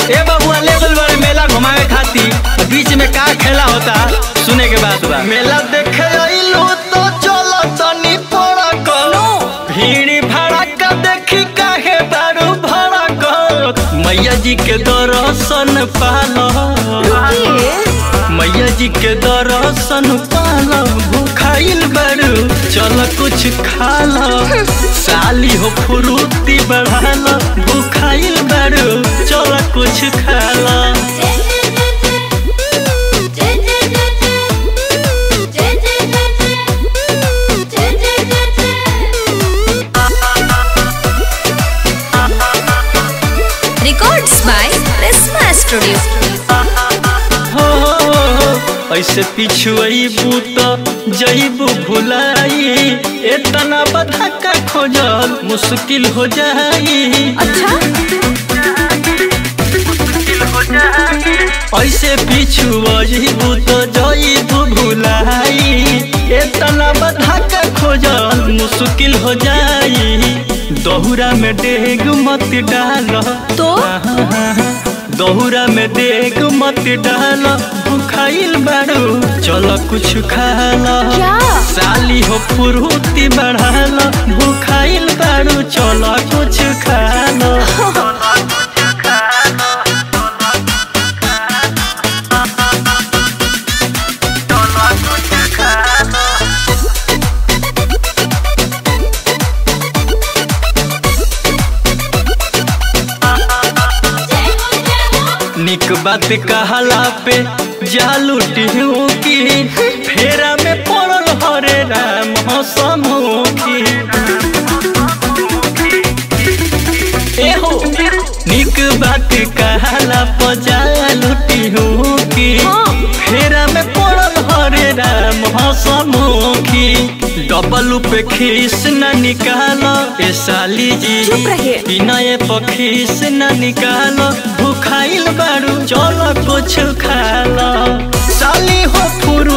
ए बबुआ लेवल वाले मेला घुमावे खाती बीच में का खेला होता सुने के बाद बा मेला देखे आइलो तो चलो तनी पड़ा करो भीड़ भड़का देखी काहे बारू भड़क मैया जी के दर्शन पालो मैया जी के दर्शन पालो भूखाइल बारू चल कुछ खा लो साली हो फुरुती बढ़ा लो भूखाइल बारू चल कुछ खा लो Records by Prisma Studio. हो ऐसे पिछुआईबू तो जईबू भुलाई इतना बधा का खोजल मुश्किल हो जाई अच्छा ऐसे पिछुआईबू तो जईबू भुलाई इतना बधा का खोजल मुश्किल हो जाई दोहरा में डेग मत डाल तो दोहरा में देख मत डाल भूखाइल बारू चलो कुछ खा लो क्या? साली हो फुरुती बढ़ाल भूखाइल बारू चलो कुछ खा लो निक बात कहला पे जालू टिहू की फेरा में पड़ल हरे राम हसमुखी एहो निक बात कहला पे जालू टिहू की फेरा में पड़ल हरे राम हसमुखी डबल पे खीस न निकालो ए साली जी चुप रहिए। बिनय पखीस न निकालो भूखाइल बारू चलो कुछ खा लो साली हो फुर